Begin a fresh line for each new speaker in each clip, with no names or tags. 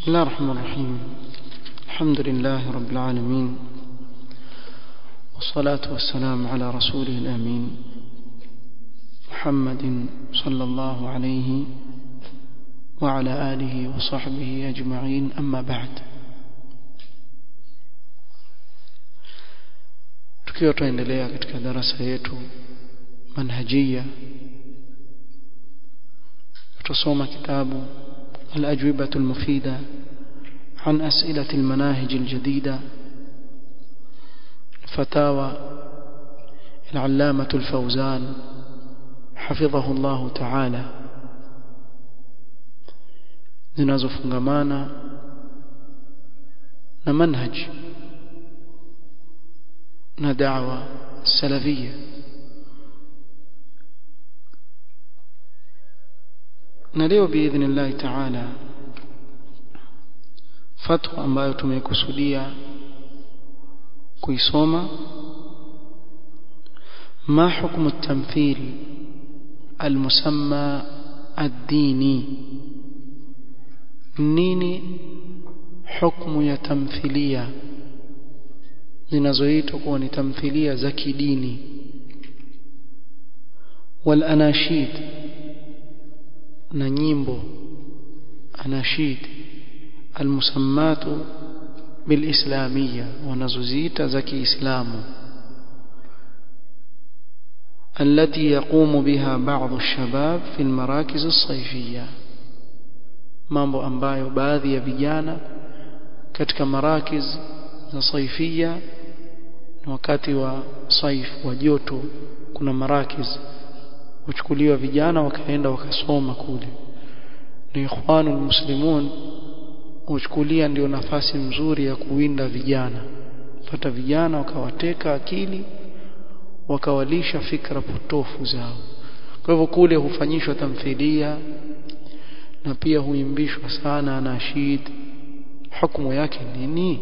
بسم الله الرحمن الرحيم الحمد لله رب العالمين والصلاة والسلام على رسوله الأمين محمد صلى الله عليه وعلى آله وصحبه أجمعين أما بعد tukiwa tuendelea katika darasa yetu manhajia tusoma kitabu الأجوبة المفيدة عن أسئلة المناهج الجديدة فتاوى العلامة الفوزان حفظه الله تعالى zinazofungamana na manhaj na da'wa salafia na leo biidhnillahi taala fatwa ambayo tumekusudia kuisoma ما حكم التمثيل المسمى الديني nini hukumu ya tamthilia zinazoitwa kuwa ni tamthilia za kidini wal anashid na nyimbo anashid almusammatu bilislamia wanazoziita za kiislamu التي يقوم بها بعض الشباب في المراكز الصيفيه mambo ambayo baadhi ya vijana katika marakiz za saifia na wakati wa saif wa joto kuna marakiz huchukuliwa vijana wakaenda wakasoma kule ni ikhwanul muslimun huchukulia ndio nafasi mzuri ya kuwinda vijana pata vijana wakawateka akili wakawalisha fikra potofu zao kwa hivyo kule hufanyishwa tamthilia na pia huimbishwa sana nashid hukumu yake nini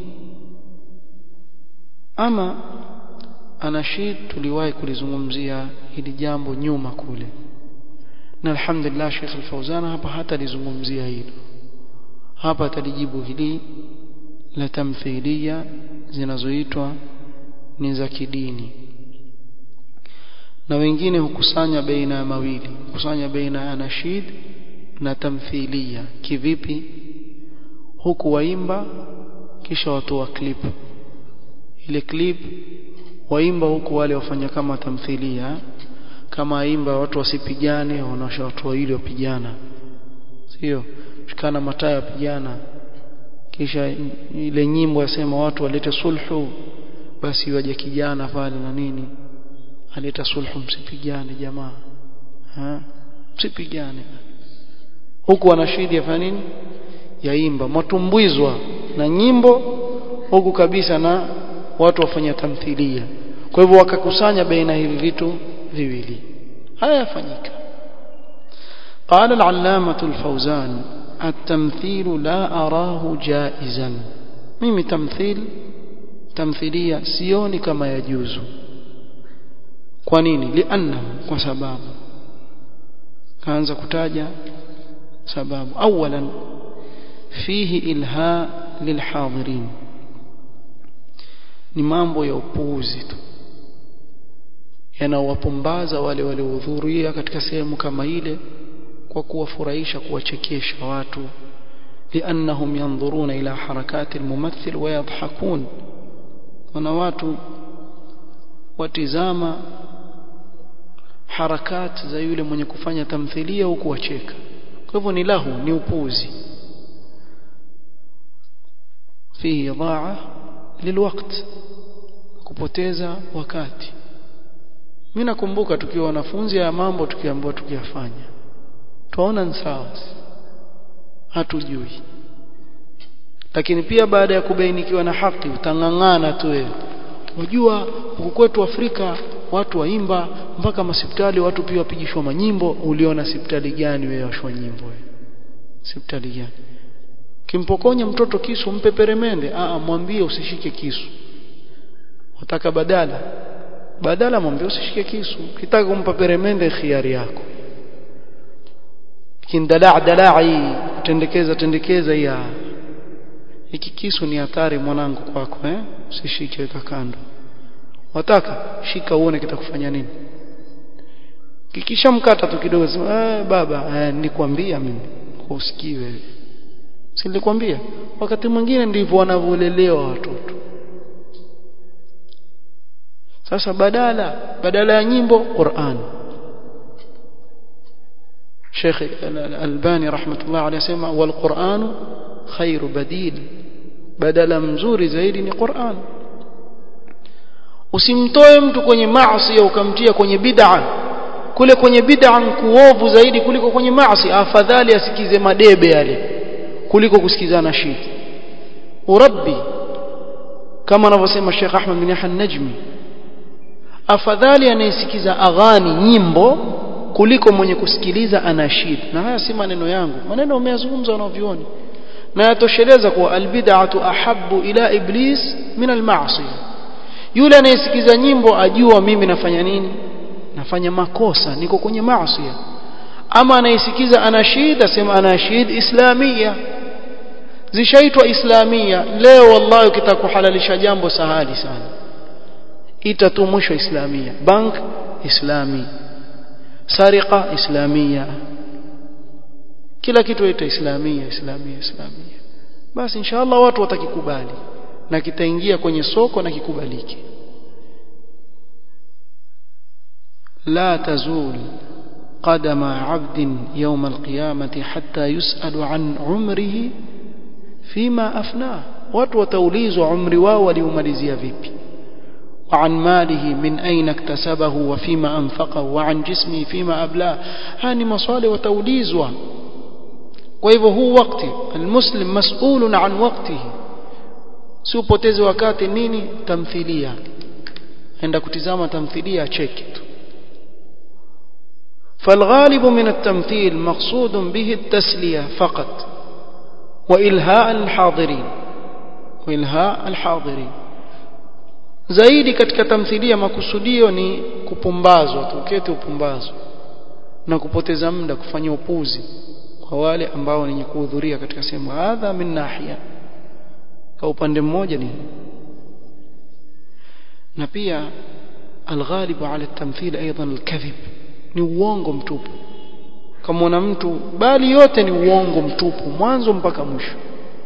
ama anashid tuliwahi kulizungumzia hili jambo nyuma kule na alhamdulillah Sheikh Al-Fauzan hapa hata lizungumzia hilo hapa atalijibu hili la tamthilia zinazoitwa ni za kidini na wengine hukusanya baina ya mawili hukusanya baina ya anashid na tamthilia kivipi huku waimba kisha watoa clip ile clip waimba huku wale wafanya kama tamthilia kama aimba watu wasipigane wanaosha watu wawili wapigana sio shikana mataya pigana kisha ile nyimbo yasema watu walete sulhu basi waje kijana pale na nini aleta sulhu msipigane jamaa ha msipigane huku wanashidi yafanya nini yaimba matumbwizwa na nyimbo huku kabisa na watu wafanya tamthilia kwa hivyo wakakusanya baina hivi vitu viwili haya yafanyika قال العلامة الفوزان التمثيل لا أراه جائزا mimi tamthil tamthilia sioni kama yajuzu kwa nini liannahu kwa sababu kaanza kutaja sababu awalan fihi ilha lilhadirin ni mambo ya upuuzi tu yanawapumbaza wale waliohudhuria katika sehemu kama ile kwa kuwafurahisha kuwachekesha watu liannahum yanzuruna ila harakati almumathil wayadhakun wana watu watizama harakati za yule mwenye kufanya tamthilia huku wacheka kwa hivyo ni lahu ni upuzi fihi dhaa lilwaqt kupoteza wakati mimi nakumbuka tukiwa wanafunzi ya mambo tukiambiwa tukiyafanya tuona ni sawa hatujui lakini pia baada ya kubainikiwa na haki utang'ang'ana tu wewe unajua huku kwetu Afrika watu waimba mpaka masipitali watu pia wapigishwa manyimbo uliona sipitali gani wewe washwa nyimbo wewe sipitali gani kimpokonya mtoto kisu mpe peremende a mwambie usishike kisu wataka badala badala mwambie usishike kisu kitaka kumpa peremende khiari yako kindalaa dalai tendekeza tendekeza ya hiki kisu ni hatari mwanangu kwako eh usishike weka kando wataka shika uone kitakufanya nini kikisha mkata tu kidogo sema eh baba eh, nikwambia mimi usikiwe si nilikwambia wakati mwingine ndivyo wanavyolelewa watoto sasa badala badala ya nyimbo Qur'an Sheikh Al-Albani rahmatullah alayhi sema wal Qur'an khairu badil badala mzuri zaidi ni Qur'an usimtoe mtu kwenye maasi ukamtia kwenye bid'a kule kwenye bid'a kuovu zaidi kuliko kwenye maasi afadhali asikize madebe yale kuliko kusikizana shidi urabbi kama anavyosema Sheikh Ahmad bin Yahya Najmi afadhali anayesikiza aghani nyimbo kuliko mwenye kusikiliza anashid na haya si maneno yangu maneno umeyazungumza wanavyuoni na yatosheleza kuwa albid'atu ahabbu ila iblis min almaasi yule anayesikiza nyimbo ajua mimi nafanya nini nafanya makosa niko kwenye maasi ama anayesikiza anashid asema anashid islamia zishaitwa islamia leo wallahi ukitaka kuhalalisha jambo sahali sana ita tu mwisho islamia bank islami sariqa islamia kila kitu ita islamia islamia islamia basi inshallah watu watakikubali na kitaingia kwenye soko na kikubaliki لا تزول قدم عبد يوم القيامة حتى يسأل عن عمره فيما أفناه watu wataulizwa umri wao waliumalizia vipi وعن ماله من أين اكتسبه وفيما أنفقه وعن جسمه فيما أبلاه هاني مصالح وتوليزوا وإذا هو وقتي المسلم مسؤول عن وقته siupoteze wakati nini tamthilia enda kutizama tamthilia cheki tu فالغالب من التمثيل مقصود به التسلية فقط وإلهاء الحاضرين وإلهاء الحاضرين zaidi katika tamthilia makusudio ni kupumbazwa tu ukete upumbazwa na kupoteza muda kufanya upuzi kwa wale ambao ni kuhudhuria katika sehemu hadha min nahia kwa upande mmoja ni na pia alghalibu ala tamthil aidan alkadhib ni uongo mtupu kama mtu bali yote ni uongo mtupu mwanzo mpaka mwisho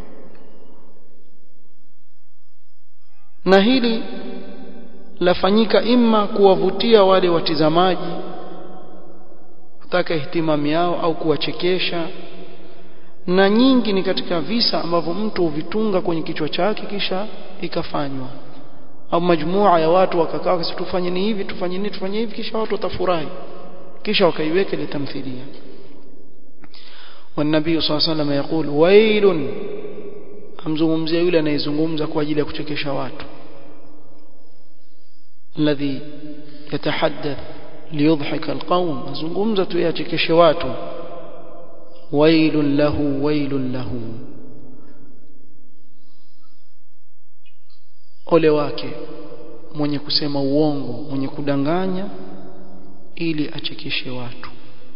na hili lafanyika imma kuwavutia wale watizamaji kutaka ihtimami yao au kuwachekesha na nyingi ni katika visa ambavyo mtu huvitunga kwenye kichwa chake kisha ikafanywa au majmua ya watu wakakaa tufanye ni hivi tufanye ni tufanye hivi kisha watu watafurahi kisha wakaiweka ile tamthilia والنبي صلى الله عليه وسلم يقول ويل amzungumzia yule anayezungumza kwa ajili ya kuchekesha watu alladhi yatahaddath liyudhhika alqawm azungumza tu yachekeshe watu wailun lahu wailun lahu ole wake mwenye kusema uongo mwenye kudanganya ili achekeshe watu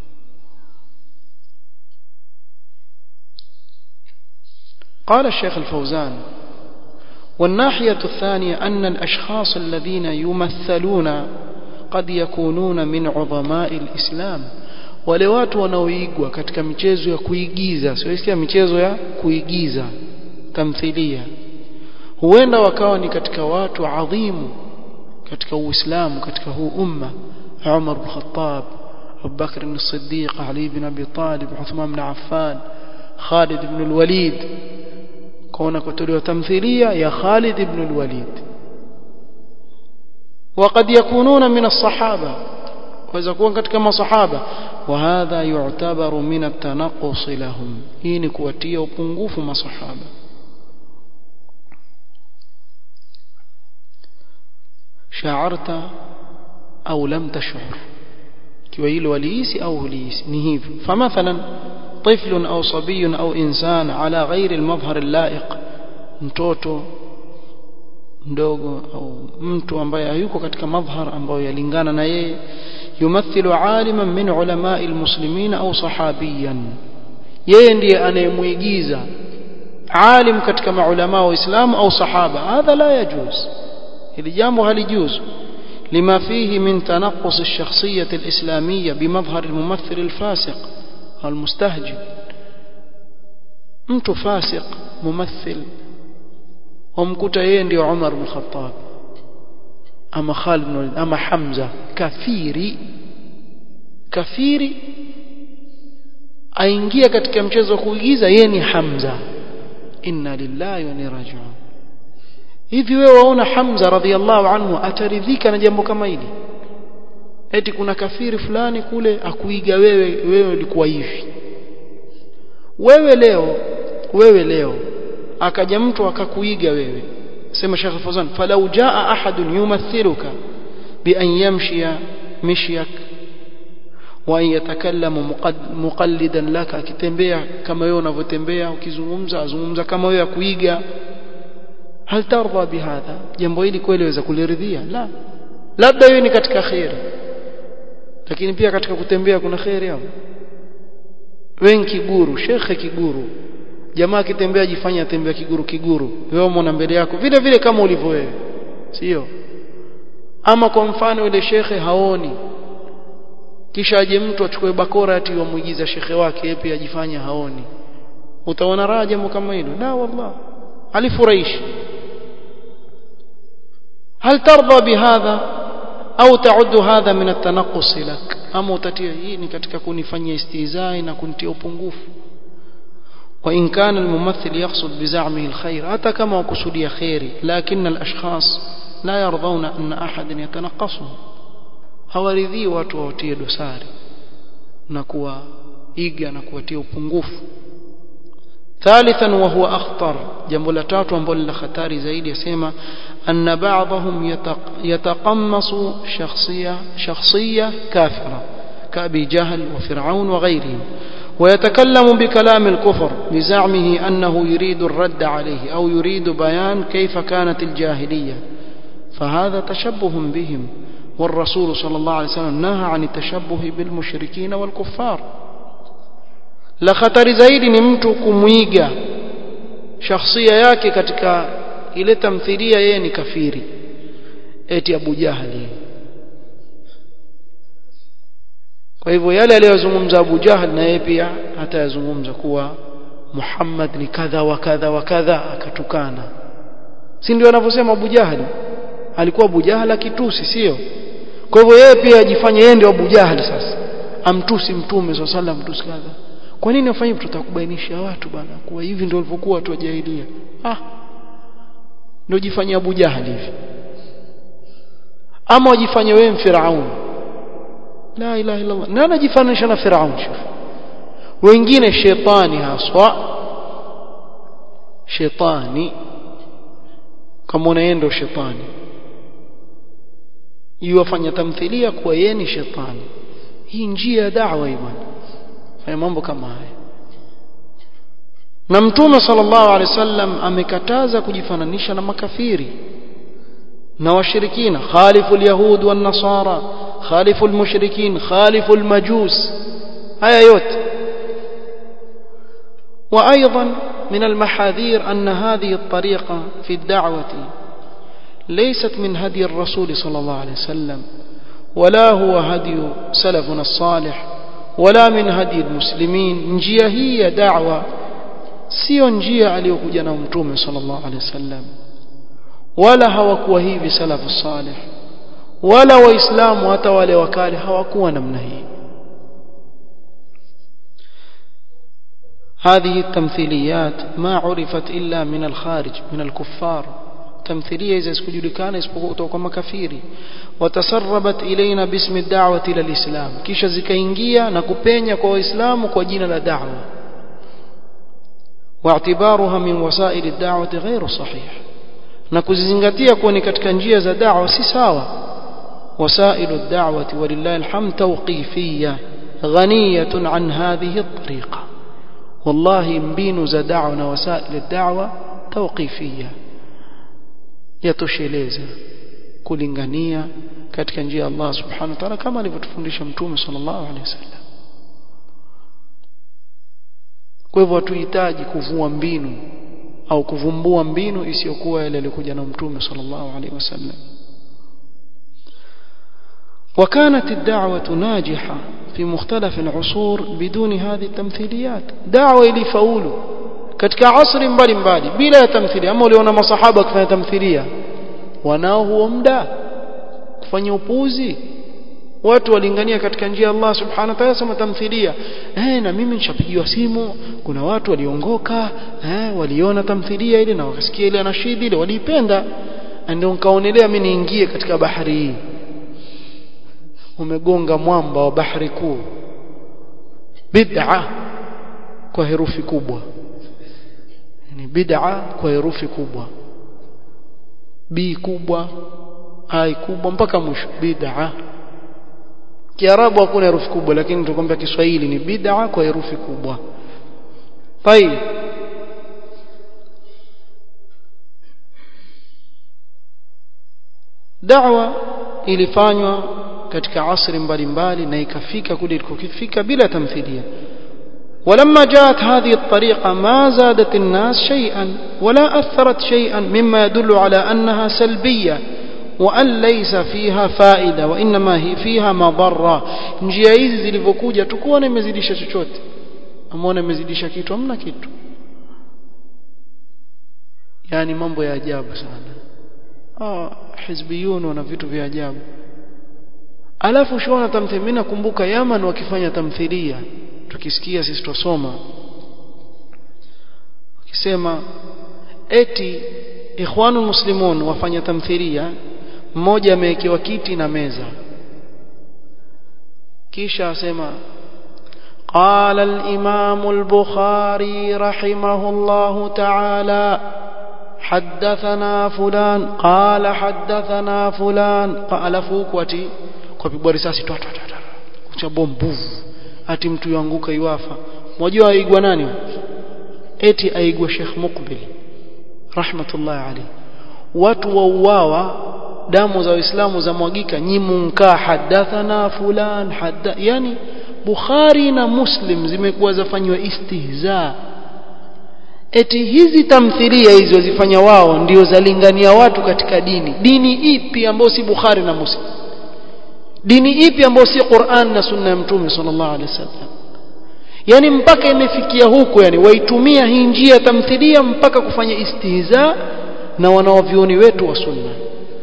قال الشيخ الفوزان والناحية الثانية أن الأشخاص الذين يمثلون قد يكونون من عظماء الإسلام wale watu wanaoigwa katika michezo ya kuigiza sio michezo ya kuigiza tamthilia huenda wakawa ni katika watu adhimu katika uislamu katika huu umma Umar bin Khattab Abu Bakr as-Siddiq Ali bin Abi Talib Uthman bin Affan Khalid ibn al-Walid كون كتلوا تمثيلية يا خالد بن الوليد وقد يكونون من الصحابة وإذا كون كما صحابة وهذا يعتبر من التنقص لهم هين كواتية وبنغوف ما صحابة شعرت أو لم تشعر كويل وليس أو ليس نهيف فمثلا طفل أو صبي أو إنسان على غير المظهر اللائق mtoto mdogo au mtu ambaye hayuko katika madhhar ambayo yalingana na yeye yumathilu aliman min ulamai almuslimin au sahabiyan yeye ndiye anayemuigiza alim katika maulama wa Uislamu au sahaba hadha la yajuz hili jambo halijuzu لما فيه من تنقص الشخصية الإسلامية بمظهر الممثل الفاسق المستهجن mtu fasiq mumathil wamkuta yeye ndio Umar bin Khattab ama Khalid bin Walid ama Hamza kafiri kafiri aingia katika mchezo wa kuigiza yeye ni Hamza inna lillahi wa inna raji'un hivi wewe waona Hamza radhiallahu anhu ataridhika na jambo kama hili eti kuna kafiri fulani kule akuiga wewe wewe ulikuwa hivi wewe leo wewe leo akaja mtu akakuiga wewe sema Sheikh Fawzan falau jaa ahadun yumathiluka bi an yamshiya mishyak wa an yatakallamu muqallidan laka akitembea kama wewe unavyotembea ukizungumza azungumza kama wewe akuiga hal tardha bihadha jambo hili kweli waweza kuliridhia la labda hiyo ni katika khairi lakini pia katika kutembea kuna khairi hapo wengi kiguru shekhe kiguru jamaa akitembea jifanya atembea kiguru kiguru wewe umeona mbele yako vile vile kama ulivyo wewe sio ama kwa mfano ile shekhe haoni kisha aje mtu achukue bakora ati wamuigiza shekhe wake yeye pia ajifanya haoni utaona raha jambo kama hilo la wallah alifurahishi هل ترضى بهذا أو تعد هذا من التنقص لك أما utatia hii ni katika kunifanyia istizai na kunitia upungufu وإن كان الممثل يقصد بزعمه الخير حتى كما وقصدي خيري لكن الأشخاص لا يرضون أن أحد يتنقصهم hawaridhii watu wawatie dosari na kuwaiga na kuwatia upungufu ثالثا وهو أخطر جنب لتاتو ambalo la hatari zaidi yasema أن بعضهم يتقمص شخصية شخصية كافرة كأبي جهل وفرعون وغيرهم ويتكلم بكلام الكفر بزعمه أنه يريد الرد عليه أو يريد بيان كيف كانت الجاهلية فهذا تشبه بهم والرسول صلى الله عليه وسلم نهى عن التشبه بالمشركين والكفار la khatari zaidi ni mtu kumwiga shakhsia yake katika ile tamthilia yeye ni kafiri eti Abu Jahali kwa hivyo yale aliyozungumza Abu Jahal na yeye pia atayazungumza kuwa Muhammad ni kadha wa kadha wa kadha akatukana si ndio anavyosema Abu Jahal alikuwa Abu Jahal akitusi sio kwa hivyo yeye pia ajifanye yeye ndio Abu Jahal sasa amtusi mtume swalla sallam mtusi kadha kwa nini afanye tutakubainisha watu bana kuwa hivi ndio walivyokuwa watu wa jahilia ah ndio jifanye Abu Jahal hivi ama wajifanye wewe Firaun la ilaha illa Allah nani anajifananisha na Firaun shuf wengine shetani haswa shetani kama unaenda shetani yuwafanya tamthilia kuwa yeye ni shetani hii njia ya da'wa bwana fanya mambo kama haya na mtume sallallahu alaihi wasallam amekataza kujifananisha na makafiri na washirikina khalifu alyahud wan nasara khalifu almushrikin khalifu almajus haya yote وايضا من المحاذير ان هذه الطريقه في الدعوه ليست من هدي الرسول صلى الله عليه وسلم ولا هو هدي سلفنا الصالح ولا من هدي المسلمين njia hii ya da'wa sio njia aliyokuja na mtume sallallahu alaihi wasallam wala hawakuwa hivi salafu salih wala waislamu hata wale wakale hawakuwa namna hii هذه التمثيليات ما عرفت إلا من الخارج من الكفار تمثيلية إذا سكجلكان اسبقوا كما كفيري وتسربت إلينا باسم الدعوة إلى الإسلام كيش زكاينجيا نكوبينيا كو إسلام كو جينا لدعوة واعتبارها من وسائل الدعوة غير صحيح نكوزنغتيا كوني katika njia za da'wa si sawa وسائل الدعوة ولله الحمد توقيفية غنية عن هذه الطريقة والله mbinu za da'wa na wasail ad-da'wa توقيفية yatosheleza kulingania katika njia ya Allah subhanahu wa ta'ala kama alivyotufundisha mtume sallallahu alaihi wasallam kwa hivyo hatuhitaji kuvua mbinu au kuvumbua mbinu isiyokuwa ile ilikuja na mtume sallallahu alaihi wasallam وكانت الدعوة ناجحة في مختلف العصور بدون هذه التمثيليات دعوة إلى فاولوا katika asri mbalimbali bila ya tamthilia ama uliona masahaba kufanya tamthilia wanao huo muda kufanya upuzi watu walingania katika njia ya Allah subhanahu wa ta'ala sema tamthilia eh na mimi nishapigiwa simu kuna watu waliongoka eh waliona tamthilia ile na wakasikia ile anashidi ile waliipenda ndio nikaonelea mimi niingie katika bahari hii umegonga mwamba wa bahari kuu bid'a kwa herufi kubwa ni bid'a kwa herufi kubwa b kubwa ai kubwa mpaka mwisho bid'a kiarabu hakuna herufi kubwa lakini tukwambia kiswahili ni bid'a kwa herufi kubwa طيب da'wa ilifanywa katika asri mbalimbali na ikafika kule ilikofika bila tamthilia ولما جاءت هذه الطريقة ما زادت الناس شيئا ولا أثرت شيئا مما يدل على أنها سلبية وأن ليس فيها فائدة وإنما هي فيها مضرة njia hizi zilivyokuja tukuona imezidisha chochote amuona imezidisha kitu hamna kitu yani mambo ya ajabu sana ah hizbiyun wana vitu vya ajabu alafu shona tamthilia nakumbuka Yaman wakifanya tamthilia tukisikia sisi tusoma wakisema eti ikhwanul muslimun wafanya tamthilia mmoja amewekewa kiti na meza kisha asema قال الإمام البخاري رحمه الله تعالى حدثنا فلان قال حدثنا فلان قال فوكوتي kupigwa risasi twa twa twa kucha bombuvu ati mtu yanguka iwafa mmoja aigwa nani eti aigwa Sheikh Muqbil rahmatullah alayhi watu wauawa damu za waislamu za mwagika nyimunka hadathana fulan hadda yani Bukhari na Muslim zimekuwa zafanywa istihza eti hizi tamthilia hizi wazifanya wao ndio zalingania watu katika dini dini ipi ambayo si Bukhari na Muslim dini ipi ambayo si Qur'an na sunna ya mtume sallallahu alaihi wasallam yani mpaka imefikia huko yani waitumia hii njia tamthilia mpaka kufanya istihza na wanaovioni wetu wa sunna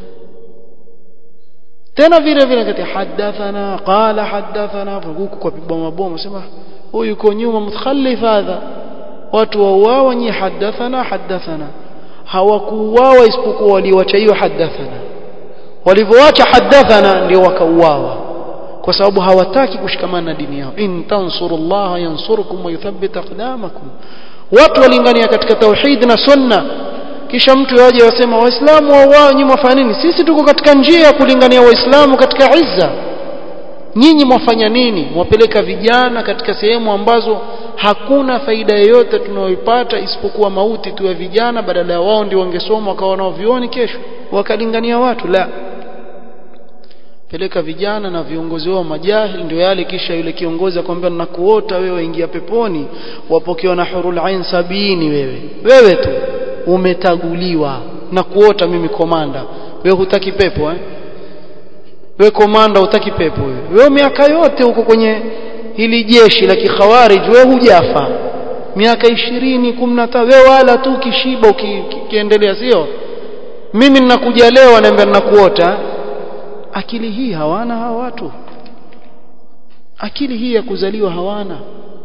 tena vile vile kati hadathana qala hadathana huku kwa pigwa mabomu sema huyu yuko nyuma mutkhallif hadha watu wauawa nyi hadathana hadathana hawakuuawa isipokuwa waliwacha hiyo hadathana walivyoacha hadathana ndio wakauawa kwa sababu hawataki kushikamana na dini yao in tansurullaha yansurukum wa yuthabbit aqdamakum watu walingania katika tauhid na sunna kisha mtu yaje wasema waislamu wao nyinyi mwafanya nini sisi tuko katika njia ya kulingania waislamu katika izza nyinyi mwafanya nini mwapeleka vijana katika sehemu ambazo hakuna faida yoyote tunayoipata isipokuwa mauti tu ya vijana badala ya wao ndio wangesoma wakawa nao vioni kesho wakalingania watu la peleka vijana na viongozi wao majahil ndio yale kisha yule kiongozi akwambia nakuota wewe ingia peponi wapokewa na hurul ain sabini wewe wewe tu umetaguliwa na kuota mimi komanda wewe hutaki pepo eh wewe komanda hutaki pepo wewe wewe miaka yote huko kwenye hili jeshi la kikhawarij wewe hujafa miaka 20 15 wewe wala tu kishiba ukiendelea sio mimi ninakuja leo anaambia ninakuota akili hii hawana hawa watu akili hii ya kuzaliwa hawana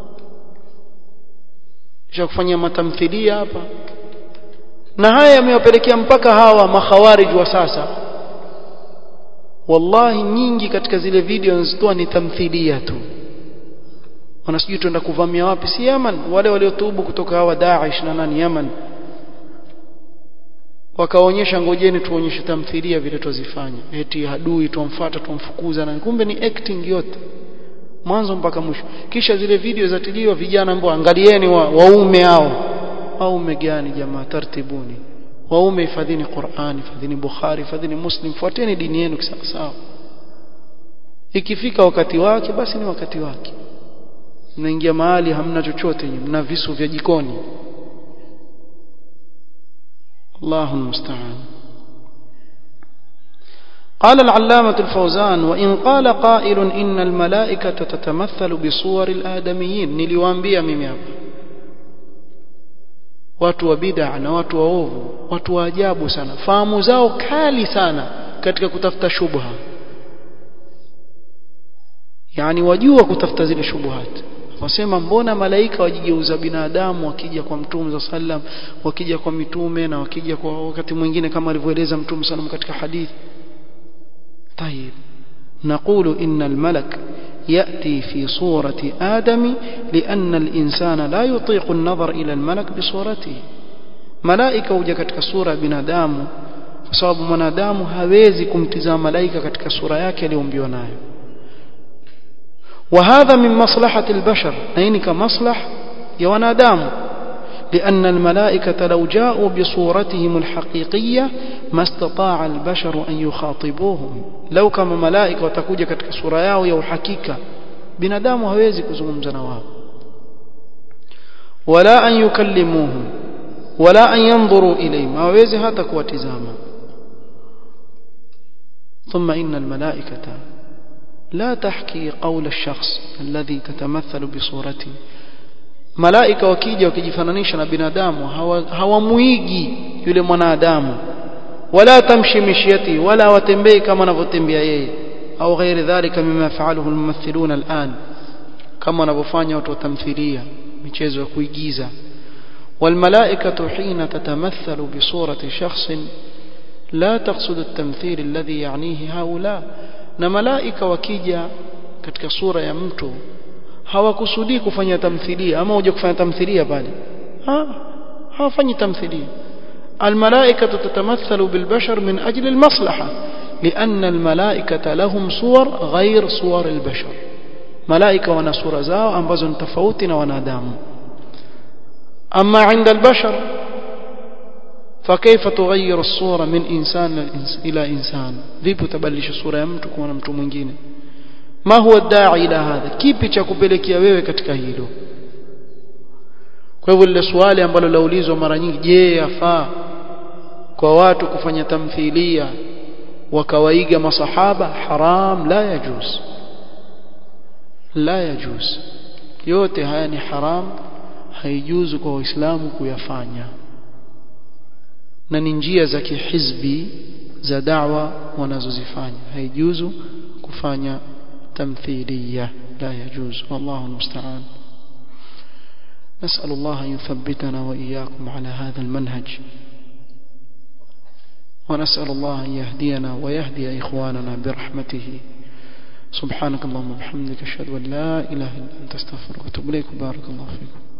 kisha kufanya matamthilia hapa na haya yamewapelekea mpaka hawa makhawarij wa sasa wallahi nyingi katika zile video nazitoa ni tamthilia tu wanasijui tuenda kuvamia wapi si Yaman wale waliotubu kutoka hawa Daesh na nani Yaman wakaonyesha ngojeni tuonyeshe tamthilia vile tuzifanya eti adui tumfuata tumfukuza na kumbe ni acting yote mwanzo mpaka mwisho kisha zile video zatiliwa vijana ambao angalieni wa, waume hao waume gani jamaa tartibuni waume hifadhini Qur'an hifadhini Bukhari hifadhini Muslim fuateni dini yenu sawa ikifika wakati wake basi ni wakati wake mnaingia mahali hamna chochote mna visu vya jikoni الله المستعان قال العلامة الفوزان وإن قال قائل إن الملائكة تتمثل بصور الآدميين niliwaambia mimi hapa watu wa bid'a na watu waovu watu wa ajabu sana fahamu zao kali sana katika kutafuta shubha yani wajua kutafuta zile shubuhat wasema mbona malaika wajigeuza binadamu wakija kwa mtume za sallam wakija kwa mitume na wakija kwa wakati mwingine kama alivyoeleza mtume sallam katika hadithi طيب نقول إن الملك يأتي في صورة آدم لأن الإنسان لا يطيق النظر إلى الملك بصورته ملائكة وجا katika sura binadamu kwa sababu mwanadamu hawezi kumtizama malaika katika sura yake aliyoumbiwa nayo وهذا من مصلحة البشر نين كمصلح يوانادام لأن الملائكة لو جاءوا بصورتهم الحقيقية ما استطاع البشر أن يخاطبوهم لو كما ملائكة وتكوجة كتك سورة ياو يو حقيقة بنادام هويزي كزمم زنواب ولا أن يكلموهم ولا أن ينظروا إليهم هويزي هذا كواتزاما ثم إن الملائكة لا تحكي قول الشخص الذي تتمثل بصورته malaika wakija wakijifananisha na binadamu hawamuigi yule mwanadamu wala tamshi mishyati wala watembei kama anavyotembea yeye au ghairi dhalika mima yafaluhu almumathilun al'an kama wanavyofanya watu wa tamthilia michezo ya kuigiza والملائكة حين تتمثل بصورة شخص لا تقصد التمثيل الذي يعنيه هؤلاء na malaika wakija katika sura ya mtu hawakusudii kufanya tamthilia ama uje kufanya tamthilia pale ha hawafanyi tamthilia الملائكة تتمثل بالبشر من أجل المصلحة لأن الملائكة لهم صور غير صور البشر ملائكة ونصور زاو أنبزن تفوتنا ونادام أما عند البشر فكيف تغير الصورة من إنسان إلى إنسان vipi utabadilisha sura ya mtu kuwa na mtu mwingine ma huwa da'i ila hadha kipi cha kupelekea wewe katika hilo kwa hivyo lile swali ambalo laulizwa mara nyingi je yafaa kwa watu kufanya tamthilia wakawaiga masahaba haram la yajuz la yajuz yote haya ni haram haijuzu kwa waislamu kuyafanya na ni njia za kihizbi za da'wa wanazozifanya haijuzu kufanya tamthilia la yajuz wallahu musta'an نسأل الله أن يثبتنا وإياكم على هذا المنهج ونسأل الله أن يهدينا ويهدي إخواننا برحمته سبحانك اللهم وبحمدك أشهد أن لا إله إلا أنت استغفرك وأتوب إليك بارك الله فيكم